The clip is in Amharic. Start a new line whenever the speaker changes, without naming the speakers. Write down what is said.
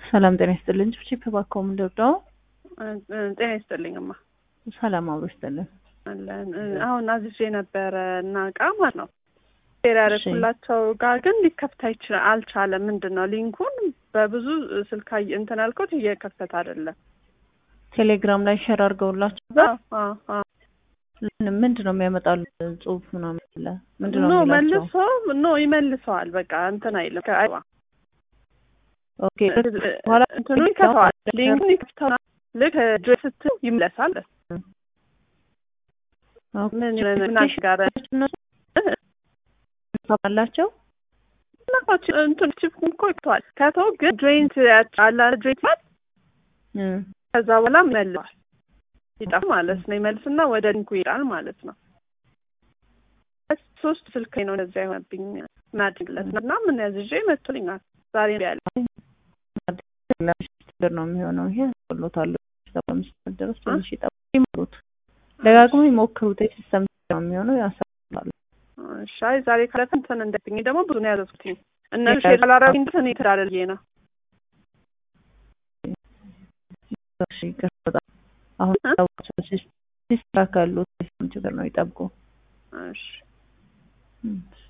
ሰላም ጤና ይስጥልኝ። ቺፕ ባኮም እንደው
ጤና ይስጥልኝማ።
ሰላም አብሮ ይስጥልን።
አለን አሁን አዝዤ ነበረ እና እቃ ማለት ነው ሼር ያደረኩላቸው ጋር ግን ሊከፍት አይችል አልቻለም። ምንድን ነው ሊንኩን በብዙ ስልክ አየ- እንትን አልኩት እየከፈተ አይደለም።
ቴሌግራም ላይ ሼር አድርገውላችሁ
አዎ፣ አዎ፣ አዎ።
ምንድን ነው የሚያመጣሉ ጽሁፍ ምናምን አለ ምንድን ነው
ኖ
የሚላቸው?
መልሶ ኖ ይመልሰዋል። በቃ እንትን አይልም። ከአይዋ
ኦኬ በኋላ
እንትኑ ይከተዋል። ሊንኩን ይከፍተዋል። ልክ ጆይ ስትል ይመለሳል። ምን ምን አጋረ
አላቸው
ናቸው እንትን ቺፕ እኮ ይከተዋል። ከተው ግን ጆይንት ያጫላ ጆይንት ማለት ከዛ በኋላ ይመልሰዋል። ይጠፋ ማለት ነው። ይመልስና ወደ ሊንኩ ይሄዳል ማለት ነው። ሶስት ስልክ ነው እንደዚያ የሆነብኝ ማድግለት እና ምን ያዝዤ መጥቶልኛል ዛሬ ያለ
ችግር ነው የሚሆነው። ይሄ ሎታሉ አምስት ድረስ ትንሽ ይጠብቁ፣ ይሞክሩት፣ ደጋግሞ ይሞክሩት። የሲስተም ነው የሚሆነው ያሳሉ።
ሻይ ዛሬ ካለፈ እንትን እንደብኝ ደግሞ ብዙ ነው ያዘዝኩትኝ እነሱ ሼር አላረጉኝ እንትን ይተዳለል ነው
ይቀርጣል። አሁን ሲስተካከሉ ችግር ነው ይጠብቁ።
እሺ